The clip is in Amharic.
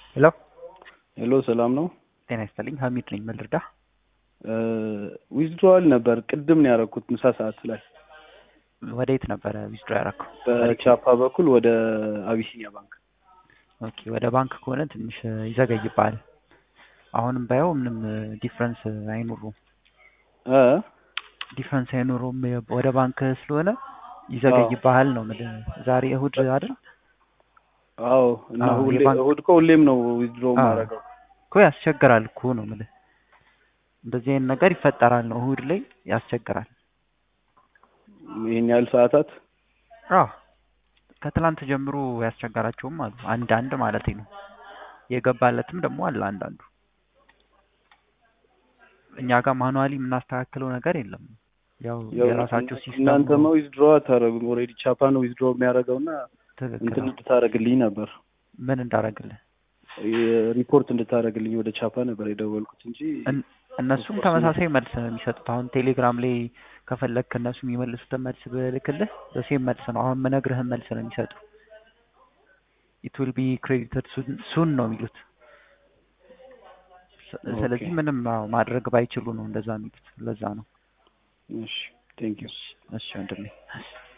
ሄሎ ሄሎ ሰላም ነው። ጤና ይስጥልኝ። ሀሚድ ነኝ። ምን ልርዳህ? ዊዝድሮዋል ነበር ቅድም ነው ያደረኩት ምሳ ሰዓት ላይ ወደ የት ነበረ ዊዝድሮ ያደረከው? በቻፓ በኩል ወደ አቢሲኒያ ባንክ። ኦኬ ወደ ባንክ ከሆነ ትንሽ ይዘገይብሃል። አሁንም ባየው ምንም ዲፍረንስ አይኖሩም እ ዲፍረንስ አይኖሩም። ወደ ባንክ ስለሆነ ይዘገይብሃል ነው የምልህ። ዛሬ እሁድ አይደል? አዎ እና አዎ፣ ሁሌ የባንክ- እሁድ እኮ ሁሌም ነው ዊዝድሮ አዎ። ማድረገው። እኮ ያስቸግራል እኮ ነው የምልህ። እንደዚህ አይነት ነገር ይፈጠራል ነው እሁድ ላይ ያስቸግራል። ይሄን ያህል ሰዓታት አዎ ከትላንት ጀምሮ ያስቸገራቸውም አሉ። አንድ አንድ ማለት ነው። የገባለትም ደግሞ አለ አንዳንዱ። እኛ ጋር ማኑዋሊ የምናስተካክለው ነገር የለም። ያው ያው የራሳቸው ሲስተም እናንተማ ዊዝድሮ አታደርጉም። ኦልሬዲ ቻፓ ነው ዊዝድሮ የሚያደርገውና ትክክል እንትን ነው። እንድታደርግልኝ ነበር ምን እንዳደረግልህ ሪፖርት እንድታደርግልኝ ወደ ቻፓ ነበር የደወልኩት እንጂ እን- እነሱም ሪፖርት ተመሳሳይ መልስ ነው የሚሰጡት። አሁን ቴሌግራም ላይ ከፈለግክ እነሱ የሚመልሱትን መልስ ብልክልህ በሴም መልስ ነው። አሁን ምነግርህን መልስ ነው የሚሰጡ። ኢት ዊል ቢ ክሬዲትድ ሱን ነው የሚሉት። ስ- ስለዚህ ኦኬ። ምንም አዎ ማድረግ ባይችሉ ነው እንደዛ የሚሉት። ለዛ ነው። እሺ ቴንክ ዩ እሺ ወንድሜ።